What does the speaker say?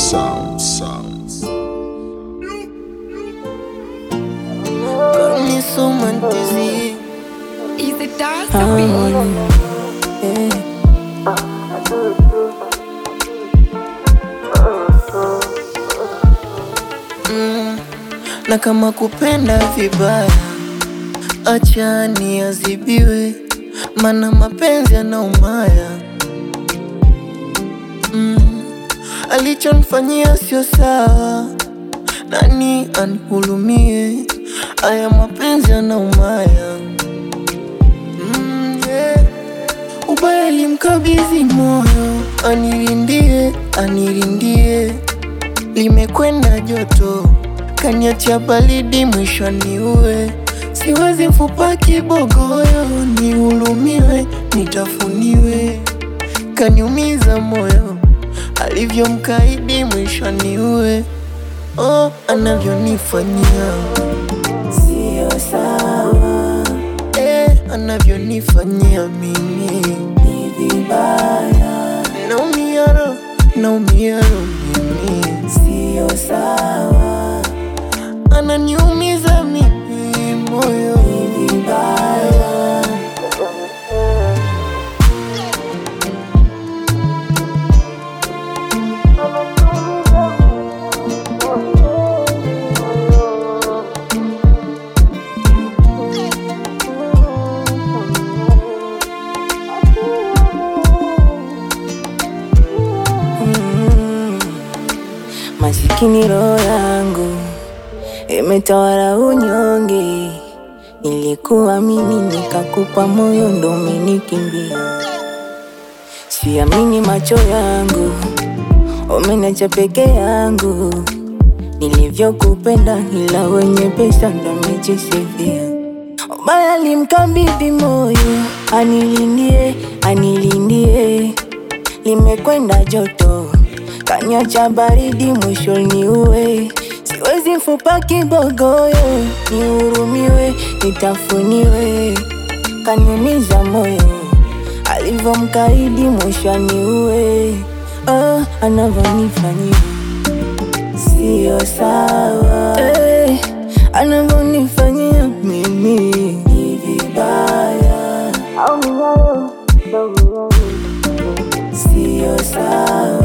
sound, sounds. Got me so man dizzy. Is it dance or beat? Yeah. Mm, na kama kupenda vibaya, acha niadhibiwe, mana mapenzi yanaumaya. Mm, alichonifanyia sio sawa, nani anihurumie? Aya mapenzi yanaumaya. Mm, yeah. Ubaya limkabidhi moyo, anirindie, anirindie, limekwenda joto, kaniacha baridi, mwisho niue. Siwezi mfupa kibogoyo, nihurumiwe, nitafuniwe, kaniumiza moyo, alivyomkaidi, mwisho niue. Oh, anavyonifanyia sio sawa eh, anavyonifanyia mimi ni vibaya, naumia roho, naumia roho mimi, sio sawa, ananiumiza mimi moyo, ni vibaya. Masikini roho yangu imetawala unyonge, nilikuwa mimi nikakupa moyo, ndo umenikimbia. Siamini macho yangu, umeniacha peke yangu. Nilivyokupenda ila wenye pesa ndo amejisifia. Ubaya limkabidhi moyo, anilindie, anilindie, limekwenda joto, kanyacha baridi, mwisho niue. Siwezi mfupa kibogoyo, nihurumiwe, nitafuniwe, kaniumiza moyo, alivyomkaidi, mwisho niue. Oh, anavyonifanyia sio sawa eh, anavyonifanyia mimi ni vibaya, sio sawa